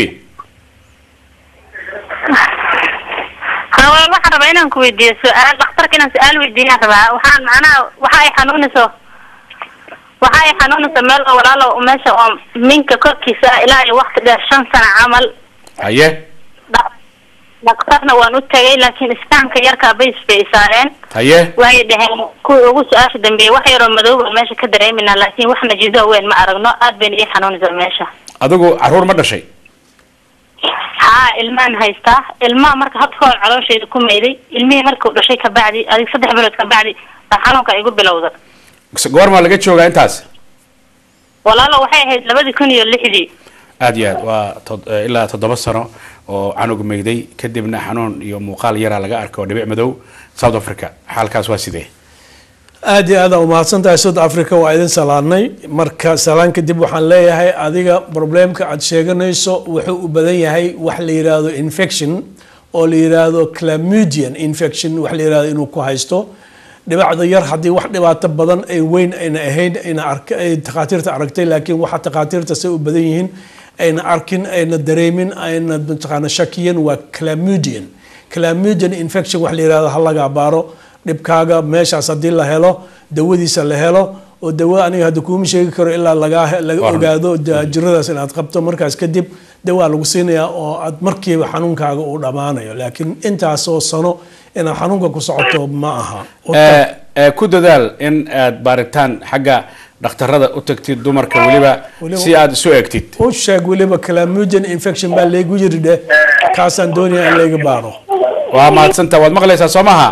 hawaa waxaan rabaa inaan ku weydiiyo su-aal dhakhtarka inaan su-aal weydiiyaan rabaa waxaan macnaha waxa ay xanuunayso waxa ay xanuunayso meel oo walaalo meesha oo minka korkiisa ah ilaa iyo waqti dheer shan sano camal haye Dha- dhakhtarna waan u tagay laakiin istaanka yarkaa bays bay isaareen haye waxay dhaheen kuwii ugu su-aasha dambeeyey wax yaroo madow baan meesha ka dareeminaa laakiin wax najido weyn ma aragno aad bayna ii xanuunaysaa meesha adigu caruur ma dhashay haa ilmaan haystaa ilmaha marka hadka hor caloosheeda ku mayday ilmihii markuu dhashay kabacdi adig saddex bilood kabacdi baa xanuunka igu bilowda goormaa laga joogaa intaas walaalo waxay ahayd labadii kun iyo lixdii aad iyo aad waa tod- eh, ilaa toddoba sano oo canug mayday kadibna xanuun iyo muuqaal yaraa laga arko dhibic madow south africa xaalkaas waa sidee aad iyo aad aa umahadsan tahay south africa waa idin salaadnay marka salaan kadib waxaan leeyahay adiga problemka aad sheeganayso wuxuu u badan yahay wax la yiraahdo infection oo la yiraahdo clamudian infection wax la yiraahdo inuu ku haysto dhibacda yar haddii wax dhibaato badan ay weyn ayna ahayn ayna ark ay takhaatiirta aragtay laakiin waxa takhaatiirta say u badan yihiin ayna arkin ayna dareemin ayna mataqaana shakiyan waa clamudian clamudian infection wax la yirahdo ha laga baaro dhibkaaga meeshaas haddii la helo dawadiisa la helo oo dawo aniga hadda kuuma sheegi karo ilaa laga laga Waaran. ogaado da- jiradaas inaad qabto markaas kadib dawaa lagu siinayaa oo aad markiiba xanuunkaaga uu dhammaanayo laakiin intaasoo sano inaad xanuunka ku socoto ma aha Eh, eh, ku dadaal in aad baaritaan xagga dhakhtarada u tagtid dumarka weliba Weliba- si aad isu eegtid u sheeg weliba clamudian infection baa laygu yiri dheh kaasaan doonaya in layga baaro waa mahadsantaha waad maqlaysaa soo maha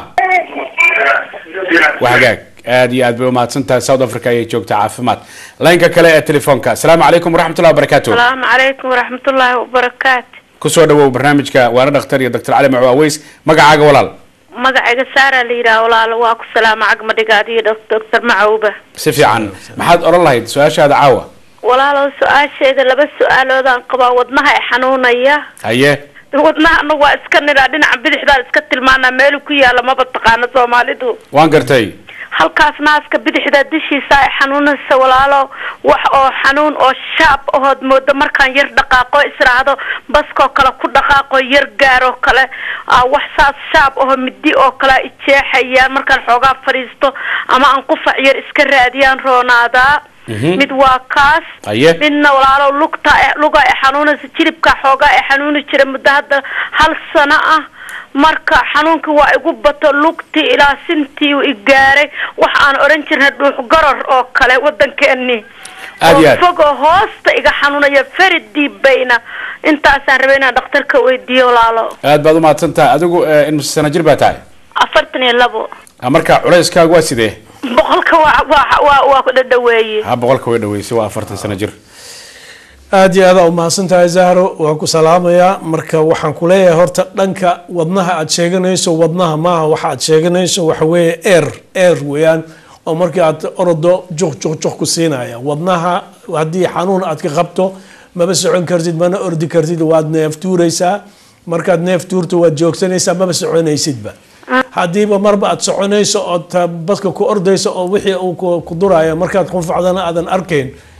waa hagaag aad iyo aad bay umahadsantahay south africa ayay joogtaa caafimaad laynka kale ee telefoonka asalaamu calaykum waraxmatullahi wabarakaatu asalaamu calaykum waraxmatullaahi wabarakaatu kusoo dhawow barnaamijka waana dhakhtar iyo dr cali macu aweys magacaaga walaal magacayga saaraa la yidhaha walaalo waa ku salaama cagmadhigaad iyo doctor macawba si fiican maxaad odhan lahayd su-aashaada caawa walaalo su-aasheeda laba su-aaloodaan qabaa wadnaha i xanuunaya haye wadnaha anagu waa iska nidhaa dhinaca bidixdaan iska tilmaanaa meelu ku yaala maba taqaano soomaalidu waan gartay halkaas naaska bidixda dishiisa ay xanuunaysa walaalo wax oo xanuun oo shaab ahood moodo markaan yar dhaqaaqo israacdo baskoo kale ku dhaqaaqo yar gaaroo kale aa wax saas shaab aho midi oo kale ay jeexayaan markaan xoogaa fadhiisto ama aan qufac yar iska raadiyaan roonaadaa Mhm. mid waa kaas Haye. midna walaalo lugta luga ay xanuunaysa jilibka xoogaa ay xanuuni jira muddo hadda hal sano ah marka xanuunka waa igu bato lugtii ilaa sintii i gaaray waxa aan odhan jirnay dhuux garor oo kale wadankeeni Aad iyo aad. oo fogoo hoosta iga xanuunaya feri diibayna intaasaan rabay inaan dhakhtarka weydiiyo walaalo aad baad umahadsantahay adigu eh, in sano jir baa tahay afartan iyo labo Ah, marka culeyskaagu waa sidee boqolka waa waa waa waa ku dhadhaweeye ha boqolka way dhaweysay waa afartan sano jir aad iyo aad aa umahadsan tahay zahro waan ku salaamayaa marka waxaan ku leeyahay horta dhanka wadnaha aad sheeganayso wadnaha maaha waxa aad sheeganayso waxa weeye air air weeyaan oo markii aad orodo juq juq juq ku siinaya wadnaha haddii xanuun aad ka qabto maba socon kartid mana ordi kartid waad neef tuuraysaa markaad neef tuurto waad joogsanaysaa maba soconaysidba haddiiba marba aad soconayso ood ta- baska ku ordayso oo wixii uu ku- ku duraayo markaad qunfacdana aadan arkayn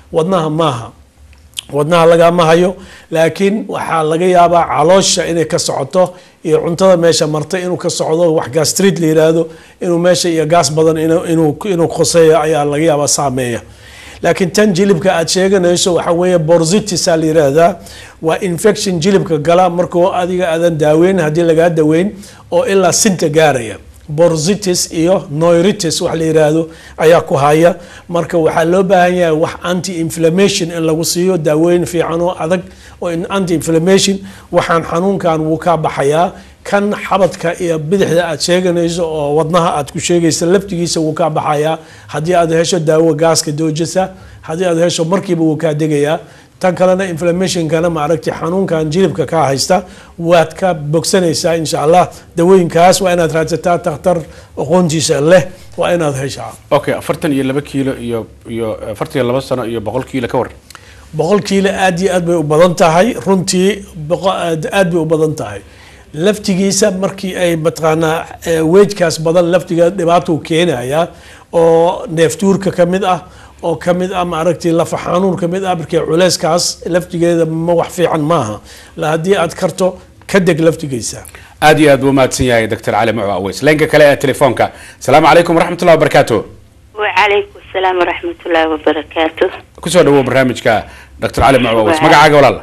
wadnaha maaha wadnaha lagama hayo laakiin waxaa laga yaabaa caloosha inay ka socoto iyo cuntada meesha martay inuu ka socdo wax gastrid la yiraahdo inuu meesha iyo gaas badan inuu- inuu inuu khoseeyo ayaa laga yaabaa saameeya laakiin tan jilibka aad sheeganayso waxa weeye borzitis aa la yiraahdaa waa infection jilibka gala markuu adiga aadan daaweyn haddii lagaa daweyn oo ilaa sinta gaaraya borzitis iyo noiritis wax la yiraahdo ayaa ku haya marka waxaa loo baahan yahay wax anti inflammation in lagu siiyo daaweyn fiican oo adag oo in anti inflammation waxaan xanuunkan wuu kaa baxayaa kan xabadka iyo bidixda aad sheeganayso oo wadnaha aad ku sheegaysa laftigiisa wuu kaa baxayaa haddii aad hesho daawo gaaska doojisa haddii aad hesho markiiba wuu kaa degayaa tan kalena inflammationkana maaragtay xanuunkan jilibka kaa haysta waad ka bogsanaysaa insha allah dawooyinkaas waa inaad raadsataa takhtar aqoontiisa leh waa inaad heshaa okay afartan iyo laba kiilo iyo iyo afartan iyo laba sano iyo boqol kiilo ka war boqol kiilo aad iyo aad bay u badan tahay runtii boqo- aad aad bay u badan tahay laftigiisa markii ay mataqaanaa eh, weejkaas badan laftiga dhibaatuu keenaya oo neeftuurka ka mid ah oo ka mid ah maaragtay lafa xanuun ka mid ah markii culeyskaas laftigeeda ma wax fiican maaha la haddii aad karto ka deg laftigiisa aad iyo aad buu mahadsan yahay doctor cali mucu aweys leenka kale ee telefoonka asalaamu calaykum waraxmatullahi wabarakaatu وعليكم السلام ورحمة الله وبركاته kusoo dhawow barnaamijka doctor cali mucu aweys Waa. magacaaga walaal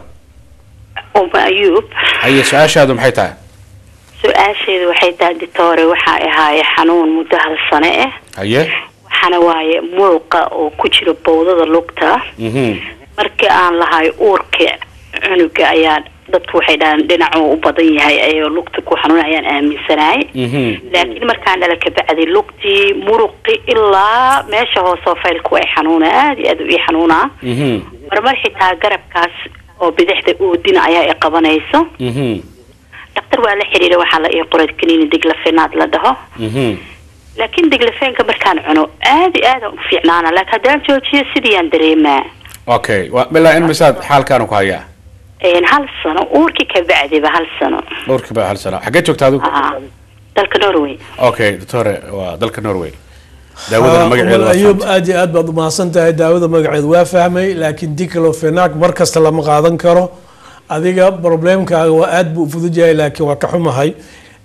أم أيوب haye su-aashaadu maxay tahay su-aasheedu waxay tahay ditoore waxaa ahaaye xanuun muddo hal sano ah haye waxaana waaye muruqa oo ku jira bowdada lugta mhm markii aan lahay uurka cunuga ayaa dadku waxay dhahaan dhinacuu u badan yahay ayoo lugta ku xanuun ayaan aaminsanahay mhm laakiin markaan dhala kabacdi lugtii muruqi ilaa meesha hoosoo faylku ay xanuuna aada iyo aad u ii xanuunaa mhm marmar xitaa garabkaas oo bidixda oodina ayaa i qabanayso mhm dhaktar waa la xiriira waxaa la ii qoray kaniini diglafenaad la dhaho mhm laakiin diglafeenka markaan cuno aada iyo aadaan u fiicnaana laakiin haddaan joojiyo sidiyaan dareemaa okay waa bilaa in misaad xaalkaanu ku hayaa Een, hal sano uurkii ka bacdiba hal sano dhowrkii baa hal sano xaggee joogta adigu Aa, dalka norway okay doctore waa dalka norway daawadana magaceedu waa ayuub fahamtay. aad iyo aad baad umahadsan tahay daawada magaceed waa fahmay laakiin diclofenac mar kasta lama qaadan karo adiga problemkaaga waa aad buu u fudud yahay laakiin waa ka xumahay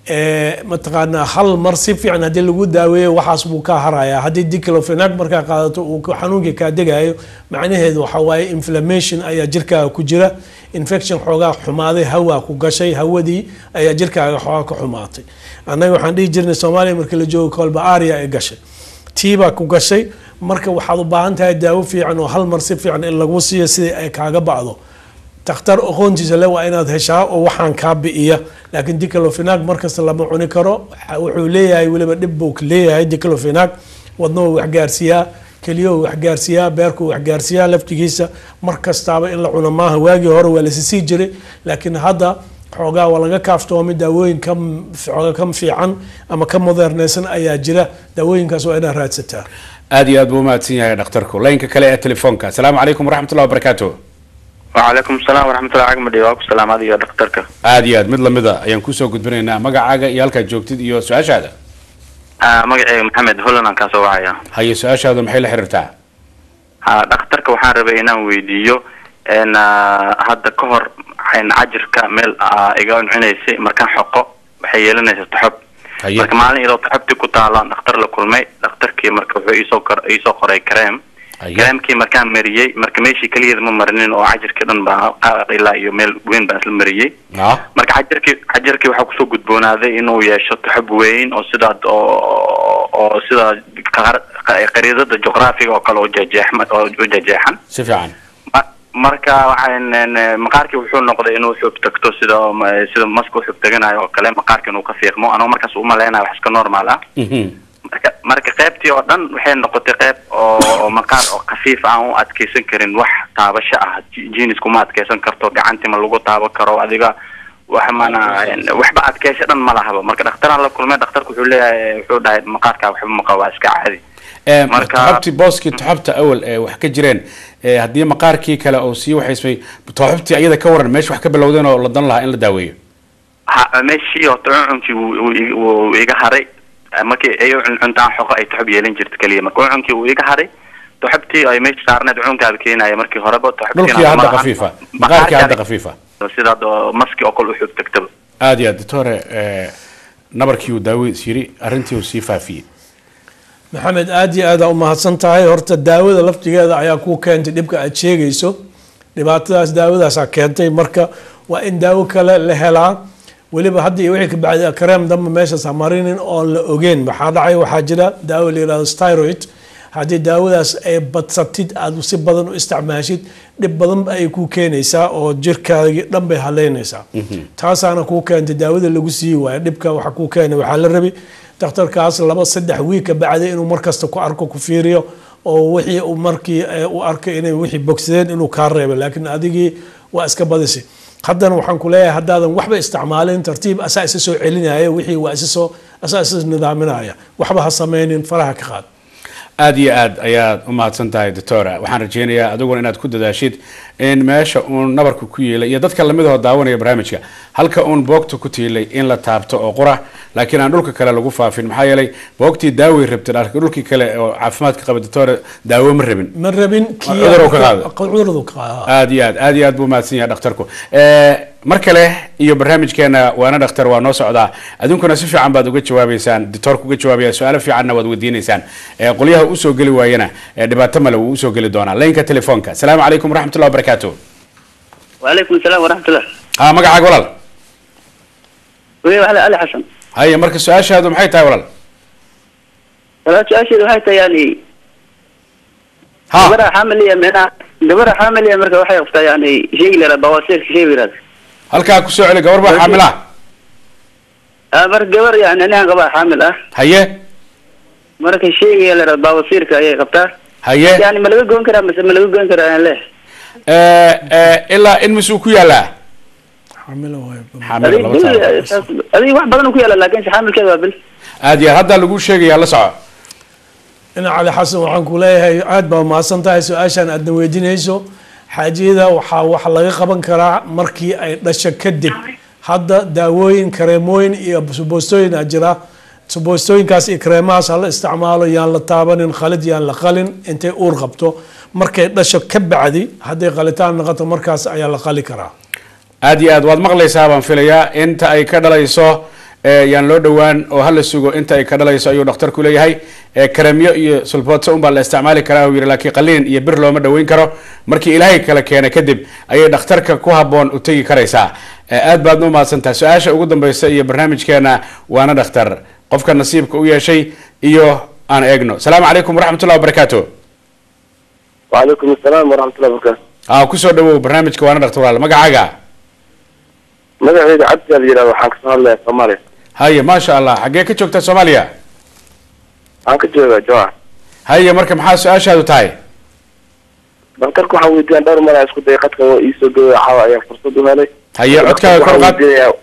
Eh, mataqaanaa hal mar si fiican haddii lagu daaweeyo waxaas buu ka harayaa haddii diclofenac markaa qaadato uu ka- xanuunkii kaa degayo macnaheedu waxa waaye inflammation ayaa jirkaaga ku jira infection xoogaa xumaaday hawaa ku gashay hawadii ayaa jirkaaga xoogaa ka xumaatay annaga waxaan dhihi jirnay soomaaliya markii la joogo kolba aria ay gashay tiibaa ku gashay marka waxaad u baahan tahay daawo fiican oo hal mar si fiican in lagu siiyo sidii ay kaaga bacdo takhtar aqoontiisa le waa inaad heshaa oo waxaan kaa bi'iya laakiin diclofenac markasta lama cuni karo Waxa- wuxuu leeyahay weliba dhib buu leeyahay diclofenac wadnuhu wax gaarsiiyaa keliyahu wax gaarsiiyaa beerku wax gaarsiiyaa laftigiisa mar kastaaba in la cuno maaha waagii hore waa lasisii jiray laakiin hadda xoogaa waa laga kaaftoomay daawooyin ka xoogaa ka fiican ama ka modernaysan ayaa jira daawooyinkaas waa inaad raadsataa aad iyo aad buu umahadsan yahay dhakhtarku laynka kale ee telefoonka asalaamu calaykum waraxmatullahi wabarakaatu وعليكم السلام ورحمة الله عقمدي واكو السلام هذه يا دكتورك aad iyo aad mid lamida ayaan kusoo gudbinaynaa magacaaga iyo halkaad joogtid iyo su-aashaada آه مقعي محمد هولنا كان سواعيا haye su-aashaadu maxay la xiriirtaa آه دكتورك وحان ربي إنان ويديو إن آه هذا كهر حين عجرك ميل آه إيقان عنيسي مركان حقو waxay yeelanaysaa taxab haye marka maalin iyadoo taxabti ku taalaan dhakhtar la kulmay dhakhtarkii marka wuxuu iisoo kor iisoo qoray kareem haye kareemkii markaan mariyey marka meeshii keligeeda ma marinin oo cajirkii dhan baa qaaq ilaa iyo meel weyn baan isla mariyey ah marka xajarkii xajarkii waxaa kusoo gudboonaaday inuu yeesho taxab weyn oo sidaad oo oo sida qar- qariidada juqraafiga oo kale oo jejeexma oo u jejeexan si fiican Ma- marka waxaan een, maqaarkii wuxuu noqday inuu xub tagto sida ma- sida maska uxub taganayo oo kale maqaarkii inuu ka fiiqmo anuu markaas umaleynayo wax iska normal ah Mhm. marka marka qaybtii oo dhan waxay noqotay qayb oo oo maqaar oo khafiif aan u adkeysan karin wax taabasho ah Ji- jeaniska ma adkeysan karto gacantii ma lagu taaban karo adiga wax mana waxba adkeysho dhan ma lahaba marka dhakhtaraan la kulmay dhakhtarku wuxuu leeyahay wuxuu dhahay maqaarkaa waxba ma qabo waa iska caadi Ee, Marka- taxabtii booskii taxabta awal ee wax ka jireen ee haddii maqaarkii kale oo sii waxaysmay taxabtii ayada ka waran meesha wax ka bilowdeen oo la dan lahaa in la daaweeyo ha meeshii horta cuncunki wuu wuu ig- wuu iga haray markii ay cun- cuntaan xoqo ay taxub yeelan jirta keliya marka cuncunkii wuu iga haray toxabtii ay meesha saarneed cunkaaba keenaya markii horeba dhulkii hadda khafiifa maqaarkii hadda khafiifa sidaad oo maski oo kale uxub tagtaba aad iyo aad doctore eh, nabarkii uu daaweys yiri arrintii uu sii faafiyey maxamed aad iyo aad aa u mahadsan tahay horta daawada laftigeeda ayaa ku keentay dhibka aad sheegayso dhibaatadaas daawadaasaa keentay marka waa in daawo kale la helaa weliba hadda iyo wixii ka bacdi kareem dambe meeshaas ha marinin oon la ogeyn waxaa dhacay waxaa jira daawo la yihahdo styroid haddii daawadaas ay badsatid aad si badan u isticmaashid dhib badan ay ku keenaysaa oo jirkaagi dhan bay haleynaysaa taasaana kuu keentay daawada lagu siiyi waayo dhibka waxa kuu keenay waxaa la rabi dhakhtarkaas laba saddex wiig ka bacdi inuu markasta ku arko ku fiiriyo oo wixii uu markii eh, uu arkay inay wixii bogsadeen inuu kaa reebo laakiin adigii waa iska badisay haddana waxaan ku leeyahay haddaadan waxba isticmaalin tartiib asaa isa soo celinaya wixii waa isa soo asaa isa nidaaminaya waxba ha sameynin faraha ka qaad aad iyo aad ayaad u mahadsan tahay doctora waxaan rajeynayaa adiguna inaad ku dadaashid in meesha uun nabarka ku yeelay iyo dadka lamidahoo daawanaya barnaamijka halka uun boogta ku tiilay in la taabto oo qura laakiin aan dhulka kale lagu faafin maxaa yeelay boogtii daaway rabtay laakiin dhulkii kale oo caafimaadka qaba doctora daawo ma rabin ma rabin kii Cuduruu ka qaaday. cuduradu ka qaada aad iyo aad aad iyo aad buu mahadsan yahay dhakhtarku Eh, mar kale iyo barnaamijkeena waana dhakhtar waa noo socdaa adinkuna si fiican baad uga jawaabeysaan doctorka uga jawaabaya su-aalo fiicanna waad weydiineysaan Eh, qolyaha usoo geli waayana eh, dhibaato male wuu usoo geli doonaa laynka telefoonka asalaamu calaykum waraxmatullahi wabarakaatu وعليكم السلام ورحمة الله ha magacaaga walaal وهي على علي حسن haya marka su-aashaadu maxay tahay walaal ثلاث أشهر وهي يعني ha gabarha xaamil iyo micnaha gabarha xaamil iyo marka waxay qabtaa yani sheygi lera bawasiirka shay yiraahdo halkaa kusoo celi gabar baa xaamila ah marka gabar yani anigan qabaa xaamil ah haye marka sheyga lera bawasiirka ayay qabtaa haye yani ma laga goyn karaa mise ma laga goyn karaa aan leh Eh, eh, ilaa in misuu ku yaalaa xamilo waayo xaamila adig laba taariikh. adig wax badan ku yaala laakin se xaamilkeeda waa bil aad iyo aad haddaa lagu sheegayaa la soco ina cali xasan waxaan ku leeyahay aad baa mahadsan tahay su-aashan aadna weydiinayso xaajiyada waxaa wax laga qaban karaa markii ay dhasho kadib hadda daawooyin kareemooyin iyo suboostooyin aa jira suboostooyinkaas iyo kareemahaas hala isticmaalo yaan la taabanin khalid yaan la qalin intay uur qabto markay dhasho ka bacdi hadday qalitaan noqoto markaas ayaa la qali karaa aad iyo aad waad maqlaysaa baan filayaa inta ay ka dhalayso eh, yaan loo dhowaan oo hala sugo inta ay ka dhalayso ayuu dhakhtarku leeyahay Eh, karamyo iyo sulboodso unbaa la isticmaali karaa uu yidhi laakiin qaliin iyo bir looma dhoweyn karo markii ilaahay kala keena kadib ayay dhakhtarka ku habboon u tegi karaysaa Eh, aad baadna u mahadsantahay su-aasha ugu dambeysa iyo barnaamijkeena waana dhakhtar qofka nasiibka u yeeshay iyo aan eegno asalaamu calaykum waraxmatullahi wabarakaatu وعليكم السلام ورحمة الله وبركاته aa kusoo dhawow barnaamijka waana dhakhtar walaal magacaaga magacayda cabdi aa la yidhahda waxaan kasoo hadlayaa soomaaliya haye maasha allah xaggee ka joogtaa soomaaliya waxaan ka joogaa jawaa haye marka maxaa su-aashaadu tahay daktarka waxaan weydiiyaan dhowr mar aan isku dayay qadka oo iisoo geeya caawa ayaan fursad u helay haye codkaaga kor u qaad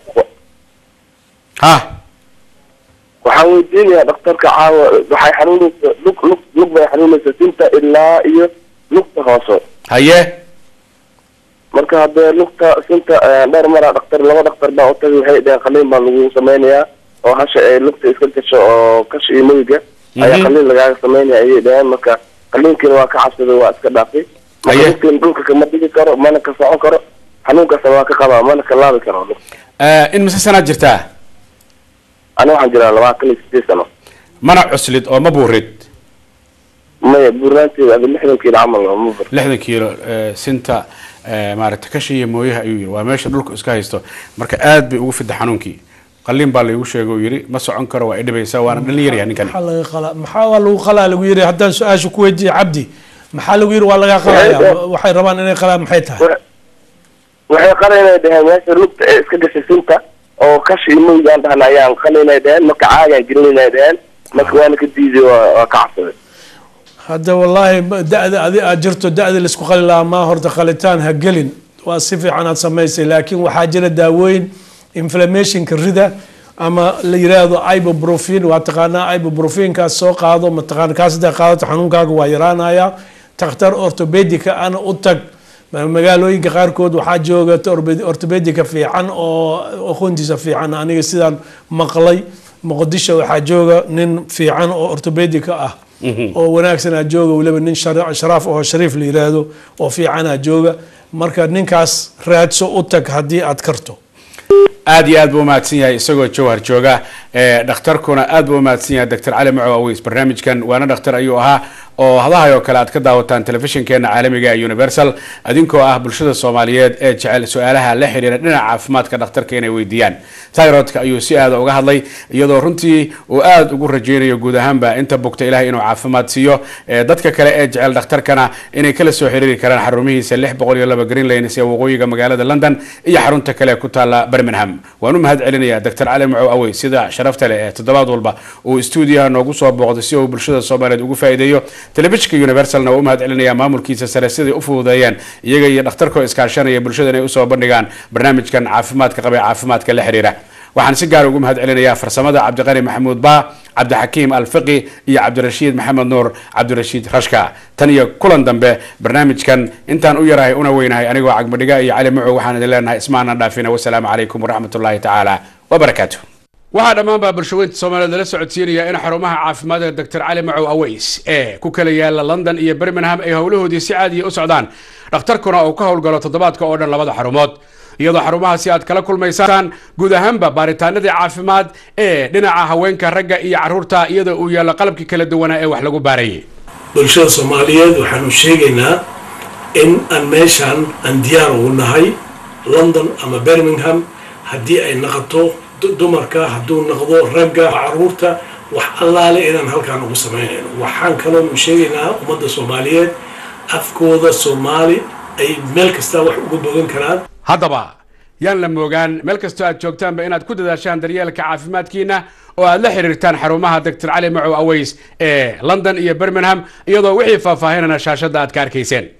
ha waxaan weydiinayaa dhakhtarka caawa waxay xanuunaysa lug lug lug bay xanuunaysa sinta ilaa iyo lugta hoose haye marka haddee lugta sinta eh, dhowr maraa dhaktar laba dhaktar baa u tagay waxay dhaheen qaliin baa lagu sameynayaa oo hasha ay lugta iska gasho oo kasha iyo moyiga ayaa Mhm. qaliin lagaaga sameynaya ayay dhaheen marka qaliinkiina waa ka cabsaday waa iska dhaafay marka Haye. lugtiin dhulka kama dhigi karo mana ka socon karo xanuunkaasna waa ka qabaa mana ka laabi karo lug Eh, in mise sanaad jirtaa ani waxaan jiraa labaatan iyo sideed sano mana cuslid oo ma buurid maya buurnaanteeda adi lixdan kiilo camal oo ma bur lixdan kiilo eh, sinta eh, maaragta kasha iyo mooyaha ayuu yiri waa meesha dhulka iska haysto marka aad bay ugu fida xanuunkii qaliin baa laygu sheegay oo yiri ma socon karo waa idhibaysaa waana dhalin yaryaha ninkani maxaa laga qalaa maxaa waa lagu qalaa lagu yiri haddaan su-aasha ku weydiiye cabdi maxaa lagu yiri waa laga qalaya waxay rabaan inay qalaan maxay tahay waxay qalinay dhaheen meesha lugta ee iska gashay sinta oo kasha iyo moyiga aan dhahna ayaan qalinay dhaheen marka caagaan gelinay dhaheen marka waana ka diiday waa waa ka cabsaday hadda wallaahi ma- da-da adi aad jirto da-da laisku qali lahaa maa horta qalitaan ha gelin waa si fiican aad samaysay laakiin waxaa jira daawooyin inflammationka rida ama la yiraahdo ibuprofen waa taqaanaa ibuprofenkaas soo qaado mataqaana kaas haddaa qaadato xanuunkaaga waa yaraanaya takhtar orthopedica ana u tag ma- magaalooyinka qaarkood waxaa jooga orbe- orthopedica fiican oo aqoontiisa fiican aniga sidaan maqlay muqdisho waxaa jooga nin fiican oo orthopedica ah oo wanaagsanaa jooga weliba nin shara- sharaaf oo shariif la yiraahdo oo fiicanaa jooga marka ninkaas raadso u tag haddii aad karto aad iyo aad buu umahadsan yahay isagoo jawhar jooga ee dhakhtarkuna aad buu umahadsan yahay dr cali macow aweys barnaamijkan waana dhakhtar ayuu ahaa oo hadahay oo kale aad ka daawataan telefishinkeena caalamiga ee universal adinkoo ah bulshada soomaaliyeed ee jecel su-aalaha la xiriira dhinaca caafimaadka dhakhtarka inay weydiiyaan tyrodka ayuu si aada uga hadlay iyadoo runtii uu aada ugu rajeynayo guud ahaanba inta bugta ilahay inuu caafimaad siiyo ee dadka kale ee jecel dhakhtarkana inay kala soo xiriiri karaan xarumihiisa lix boqol iyo laba green lanes ee waqooyiga magaalada london iyo xarunta kale ee ku taala birmingham waan u mahad celinayaa dr cali macow awey sida sharafta leh ee toddobaad walba uu stuudiyaha noogu soo booqday si uu bulshada soomaaliyeed ugu faa'iideeyo telefishinka universalna waa u mahad celinayaa maamulkiisa sare siday u fududeeyeen iyaga iyo dhakhtarkoo iskaashanaya bulshada inay usoo bandhigaan barnaamijkan caafimaadka qaba ee caafimaadka la xiriira waxaan si gaar ugu mahad celinayaa farsamada cabdiqani maxamuud baa cabdixakiim alfiqi iyo cabdirashiid maxamed nuur cabdirashiid rashka tan iyo kulan dambe barnaamijkan intaan u yarahay una weynahay anigoo cagmadhiga iyo cali macow waxaan idin leenahay ismaana dhaafina wasalaamu calaykum waraxmat ullahi tacaala wabarakaatu waxaa dhammaanbaa bulshaweynta soomaaliyeed lala socodsiinaya in xarumaha caafimaadka dr cali macow aweys ee ku kala yaala london iyo birmingham ay howlahoodii si caadiya u socdaan dhakhtarkuna uu ka howlgalo toddobaadka oo dhan labada xarumood iyadoo xarumahaasi aad kala kulmaysaan guud ahaanba baaritaanadii caafimaad ee dhinaca haweenka ragga iyo carruurta iyadoo uu yaallo qalabkii kala duwanaa ee wax lagu baarayay bulshada soomaaliyeed waxaanu sheegaynaa in aan meeshaan aan diyaar ugu nahay london ama birmingham haddii ay naqoto du- dumarka hadduu noqdo ragga caruurta wax allaale inaan halkaan ugu samaynayno waxaan kaloonu sheegaynaa ummadda soomaaliyeed afkooda soomaali ay meel kasta wax uga bogan karaan haddaba yaan la moogaan meel kastoo aad joogtaanba inaad ku dadaashaan daryeelka caafimaadkiina oo aad la xiriirtaan xarumaha dr cali macow aweys ee london iyo birmingham iyadoo wixii faahfaahinana shaashadda aad ka arkayseen